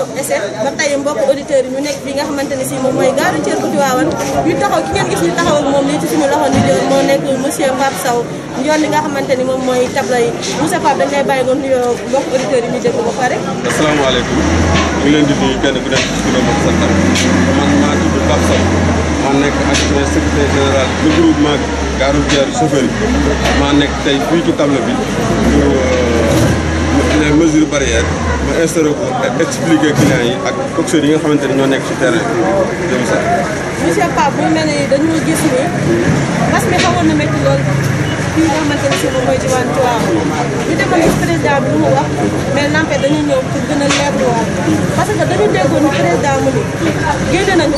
essai ba tey mbokk auditeurs yi ñu nekk fi nga xamante ne si moom mooy gaaru Thiel bu Tivaouane ñu taxaw ki ngeen gis ñu taxaw ak moom lii ci suñu loxo ni joor moo nekk monsieur Pape Sow njoon li nga xamante ni moom mooy tabla yi monsieur Pape dañ lay bàyyi nga nuyoo mbokk auditeurs yi ñu déglu ba pare asalaamaaleykum ñu ngi leen di nuyu kenn ku nekk ci turam ak santam man maa tudd Pape Sow maa nekk adjoint secrétaire général du groupement gare routière chauffeur yi maa nekk tey fii ci table bi pour les mesures barrières ma instauré ko ak expliqué clients yi ak coxeurs yi nga xamante ni ñoo nekk ci terrain bi jëm sax monsieur Pape bu mel ni dañoo gis ni mbas mi xawoon na métti lool fii nga xamante ne si moom mooy diwaan Tivaouane ñu demoon gis président bi lu mu wax mais n'empêche dañu ñëw pour gën a leerluwaat parce que dañu déggoon ni président mu ni génne nañu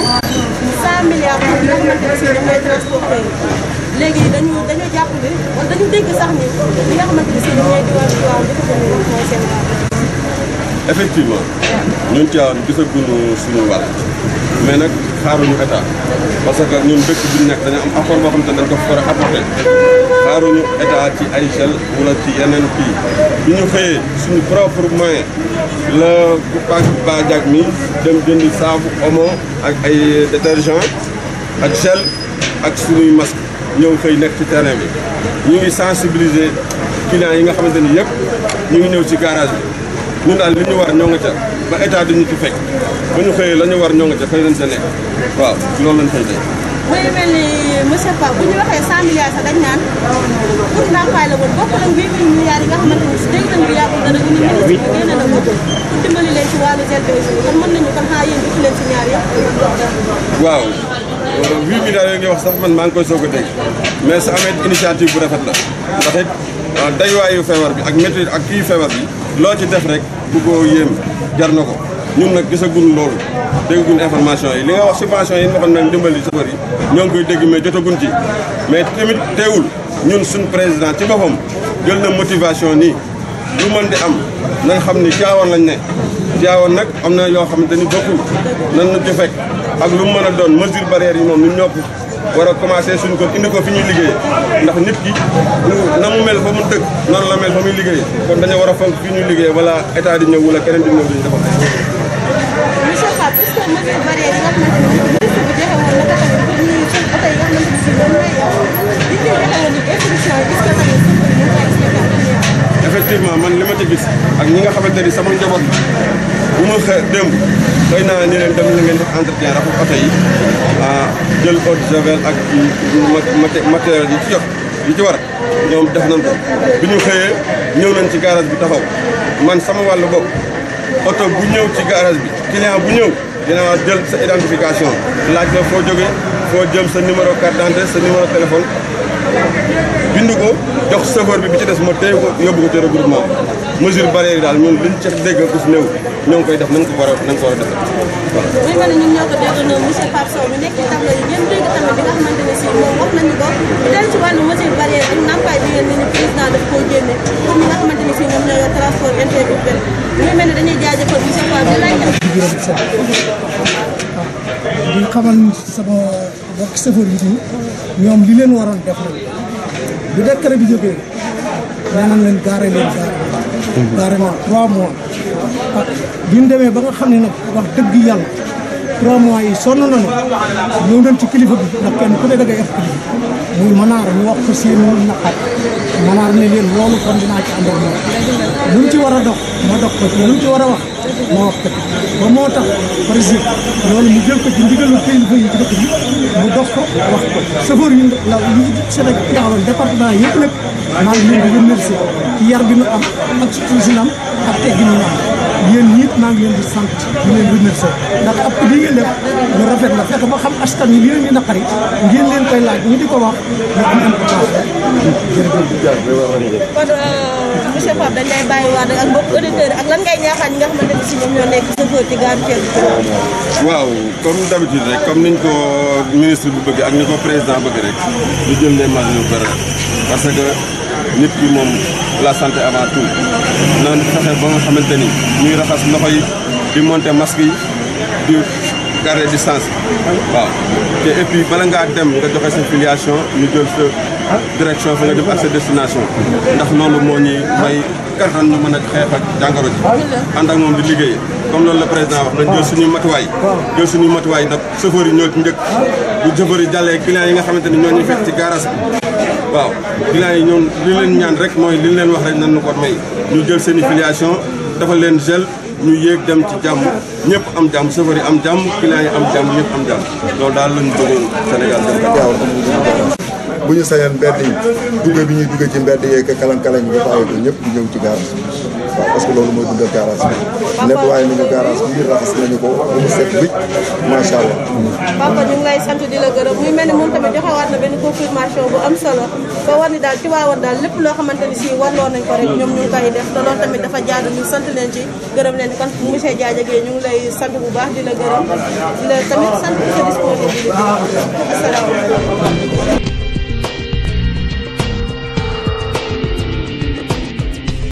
100 milliards pour nga xamante ne si ñoom mooy transporteur léegi dañu dañu jàpp ni wala dañu dégg sax ni li nga xamante ne si ñoom ñooy diwaan Tivaouane dafa ko ni mooy seen wàll. effectivement ñun Tivaouane gisaguñu suñu wàll mais nag xaaruñu état parce que ñun dëkk bi ñu nekk dañu am apport boo xam te dañ ko war a apporté xaaruñu état ci ay gel wala ci yeneen kii bi ñu xëyee suñu propre moyen la Pape Ba Diak mi dem jëndi saabu omo ak ay détergent ak gel ak suñuy masque ñëw xëy nekk ci terrain bi ñu ngi sensibiliser clients yi nga xamante ni yëpp ñu ngi ñëw ci garage bi ñun daal li ñu war ñoo nga ca ba état duñu ci fekk ba ñu xëyee la ñu war ñoo nga ca xëy nañ sa nekk waaw loolu lañ fay dee. muy mel ni monsieur Pape bu ñu waxee 100 milliards sax dañ naan pour ndàmpaay la woon bokk nañ 8 milliards yi nga xamante ni si dégg nañ bu yàggul dara ñu ni ministre bi génne na ko pour dimbali leen ci wàllu gel beeg kon mën nañu kon xaa yéen def leen ci ñaar yëpp. waaw huit milliards yooyu ngay wax sax man maa ngi koy soog a dégg mais sa amee initiative bu rafet la ndax it dayuwaayu feebar bi ak métti ak kii feebar bi loo ci def rek bu ko yéem jar na ko ñun nag gisaguñ loolu déggaguñ information yi li nga wax subvention yi ñu waxoon nag ndimbali chauffeur yi ñoo ngi koy dégg mais jotaguñ ci mais tamit teewul ñun suñ président ci boppam jël na motivation nii lu mën di am na nga xam ni Tivaouane lañ ne Tivaouane nag am na yoo xamante ni bokkul nan nu ci fekk ak lu mu mën a doon mesure barrière yi moom ñun ñoo ko war a commencé suñu ko indi ko fi ñuy liggéey ndax nit ki na mu mel fa mu dëkk noonu la mel fa muy liggéey kon dañoo war a fonk fi ñuy liggéey wala état di ñëw wala keneen di ñëw di ñu defal monsieur Pape est-ce que mesure barrière yi nga xamante ni ministre bi joxe woon na ko tamit pour ñuy seen oto yi nga xamante ni si ñoom ñooy yow li ñu joxe woon ni instruction yi est-ce que tamit sëñ bi ñu ngi koy expliqué effectivement man li ma ci gis ak ñi nga xamante ni sama njaboot la bu ma xe démb xëy naa ni leen dem na ngeen def entretien rafet oto yi ah jël eau de javel ak matériel yi ci jot yi ci war ñoom def nañ ko bi ñu xëyee ñëw nañ ci garage bi taxaw man sama wàllu bopp oto bu ñëw ci garage bi client bu ñëw dinaa jël sa identification laaj la foo jógee foo jëm sa numéro carte d'identité sa numéro téléphone bind ko jox chauffeur bi bi ci des ma téye ko yóbbu ko ci regroupement mesure barrière yi daal ñun liñ ci dégg ku si néew ñoo ngi koy def nañ ko war a nañ ko war a def voilà. muy mel ni ñun ñoo ko déggandoo monsieur Pape Sow mi nekk ci tableau yi ngeen dégg tamit bi nga xamante ne si moom wax nañu ko ñu dellu ci wàllu mesure barrière ak ndàmpaay bi ngeen ni président daf koo génne comme ñi nga xamante ne si ñoom ñoo yor transport interurbain muy mel ni dañuy jaajëfal monsieur Pape di laaj di xamal sama mbokk chauffeur yi nii ñoom li leen waroon def rek bu décret bi jógee nee nañ leen gaare leen gaare gaare na trois mois ah bi ñu demee ba nga xam ne nag wax dëgg yàlla trois mois yi sonn nañu ñëw nañ ci kilifa bi ndax kenn ku ne da ngay ef kilifa muy manaar ñu wax ko seen naqar manaar ne leen loolu kon dinaa ci ànd ak moom lu mu ci war a dox ma dox ko lu mu ci war a wax ma wax ko ba moo tax président loolu mu jël ko ci ndigalu kilifa yi ci dëkk bi mu dox ko wax ko chauffeur yi la yi Sénégal département yëpp nag maa ngi leen di remercier ci yar bi nu am ak suusinam ak teggin ñu am yéen ñiit maa ngi leen di sant di leen remercier ndax ab li ngeen def lu rafet la fekk ba xam askan wi li leen di naqari ngeen leen koy laaj ñu di ko wax ñu am importance jërëjëf kon monsieur Pape dañ lay bàyyi waat ak mbokk auditeurs yi ak lan ngay ñaaxaat ñi nga xamante ne si ñoom ñoo nekk chauffeur ci gare Thiel bi waaw comme d'habitude rek comme niñ ko ministre bi bëgg ak ni ko président bëgg rek ñu jël les mesures barrières parce que nit ki moom la santé avant tout naan fexe ba nga xamante ni ñuy raxas loxo yi di monter masque yi di garder distance waaw te et puis bala ngaa dem nga joxe sa filiation ñu jël sa direction fa nga jëm ak sa destination ndax loolu moo ñuy may kattan ñu mën a xeex ak jàngoro ji ànd ak moom di liggéey comme loolu la président wax nañ jël suñuy matuwaay jël suñuy matuwaay ndax chauffeur yi ñoo ci njëkk bu chauffeur yi jàllee clients yi nga xamante ni ñoo ñuy fekk ci garage bi waaw clients yi ñoom li leen ñaan rek mooy li leen wax rek nan nu ko may ñu jël seen i filiation dafa leen gel ñu yéeg dem ci jàmm ñëpp am jàmm chauffeur yi am jàmm clients yi am jàmm ñëpp am jàmm loolu daal lañu bëggoon Sénégal dem waaw bu ñu sañoon mbedd yi dugge bi ñuy dugge ci mbedd yeeg kalang-kalang bi bàyyi ko ñëpp di ñëw ci garage bi waaw parce que loolu mooy dundal garage bi nettoyé nañu garage bi raxas nañu ko ba mu set wicc macha allah papa ñu ngi lay sant di la gërëm muy mel ni moom tamit joxewaat na benn confirmation bu am solo ba war ni daal ci waawoon daal lépp loo xamante ni si warloo nañ ko rek ñoom ñu ngi koy def te loolu tamit dafa jaadu ñu sant leen ci gërëm leen kon monsieur Diadia Gueye ñu ngi lay sant bu baax di la gërëm di la tamit sant sa disponibilité asalaamaaleykum